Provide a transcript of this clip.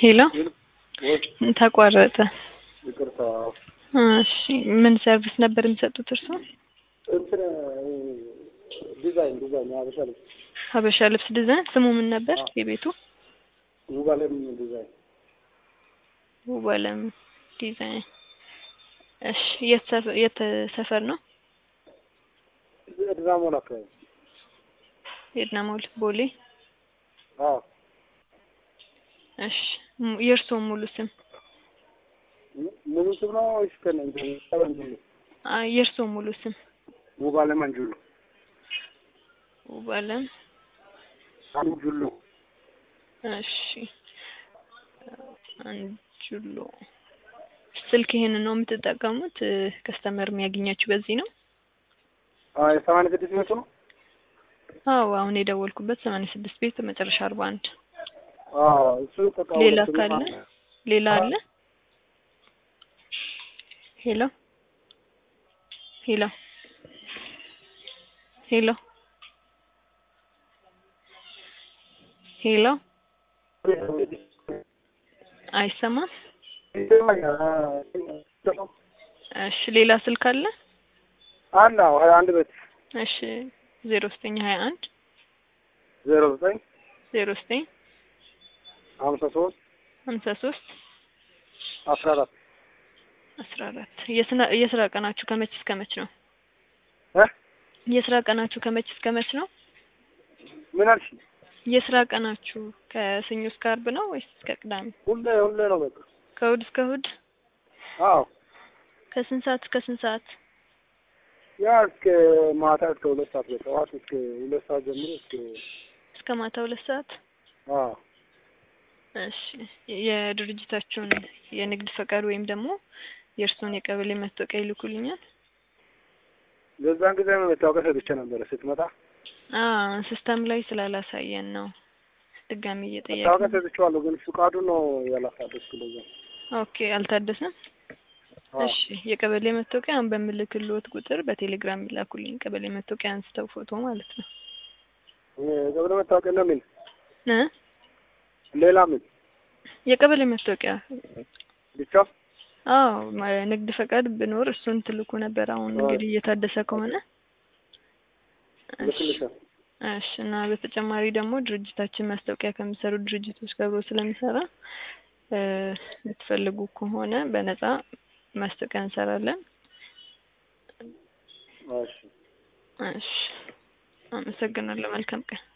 ሄሎ ወይ ተቋረጠ። ይቅርታ እሺ ምን ሰርቪስ ነበር የሚሰጡት እርስዎ? እንትን ዲዛይን ዲዛይን የሀበሻ ልብስ ሀበሻ ልብስ ዲዛይን ስሙ ምን ነበር የቤቱ? ውባለም ዲዛይን ውባለም ዲዛይን። እሺ የት ሰፈ- የት ሰፈር ነው? ድራሞን አካባቢ የድና ሞል ቦሌ። አዎ እሺ ሙ- የእርስዎ ሙሉ ስም? ሙሉ ስም ነው ወይስ ከነ አንጁሉ አይ የእርስዎ ሙሉ ስም? ውባለም አንጁሉ ውባለም አንጁሉ እሺ አንጁሎ ስልክ ይሄንን ነው የምትጠቀሙት? ከስተመር የሚያገኛችሁ በዚህ ነው? አይ ሰማንያ ስድስት መቶ ነው አዎ አሁን የደወልኩበት ሰማንያ ስድስት ቤት መጨረሻ አርባ አንድ አዎ እሱ በቃ ሌላ ሁለቱም ካለ አለ። ሌላ አለ? ሄሎ ሄሎ ሄሎ ሄሎ አይሰማም? እሺ ሌላ ስልክ አለ? አለ አዎ ሀያ አንድ ቤት እሺ ዜሮ ዘጠኝ ሀያ አንድ ዜሮ ዘጠኝ ዜሮ ዘጠኝ ሀምሳ ሶስት ሀምሳ ሶስት አስራ አራት አስራ አራት የስራ የስራ ቀናችሁ ከመች እስከ መች ነው? እ የስራ ቀናችሁ ከመች እስከ መች ነው? ምን አልሽ? የስራ ቀናችሁ ከሰኞ እስከ አርብ ነው ወይስ እስከ ቅዳሜ? ሁሌ ሁሌ ነው በቃ ከእሑድ እስከ እሑድ? አዎ ከስንት ሰዓት እስከ ስንት ሰዓት? ያ እስከ ማታ እስከ ሁለት ሰዓት በጠዋት እስከ ሁለት ሰዓት ጀምሮ እስከ እስከ ማታ ሁለት ሰዓት? አዎ እሺ የድርጅታችሁን የንግድ ፈቃድ ወይም ደግሞ የእርስዎን የቀበሌ መታወቂያ ይልኩልኛል? በዛን ጊዜ መታወቂያ ሰጥቼ ነበረ ስትመጣ አዎ ሲስተም ላይ ስላላሳየን ነው ድጋሚ መታወቂያ እየጠየቅን። ሰጥቼዋለሁ ግን ፍቃዱ ነው ያላሳደስኩ ለዛ ኦኬ አልታደሰም? አዎ እሺ የቀበሌ መታወቂያ አሁን በምልክልዎት ቁጥር በቴሌግራም ይላኩልኝ። ቀበሌ መታወቂያ አንስተው ፎቶ ማለት ነው። የቀበሌ መታወቂያ ነው ምን እ ሌላ ምን የቀበሌ መታወቂያ ብቻ አዎ ማ- ንግድ ፈቃድ ብኖር እሱን ትልኩ ነበር። አሁን እንግዲህ እየታደሰ ከሆነ እሺ ልክልሻል እሺ እና በተጨማሪ ደግሞ ድርጅታችን ማስታወቂያ ከሚሰሩ ድርጅቶች ጋር አብሮ ስለሚሰራ እ የምትፈልጉ ከሆነ በነፃ ማስታወቂያ እንሰራለን። እሺ እሺ አመሰግናለሁ። መልካም ቀን።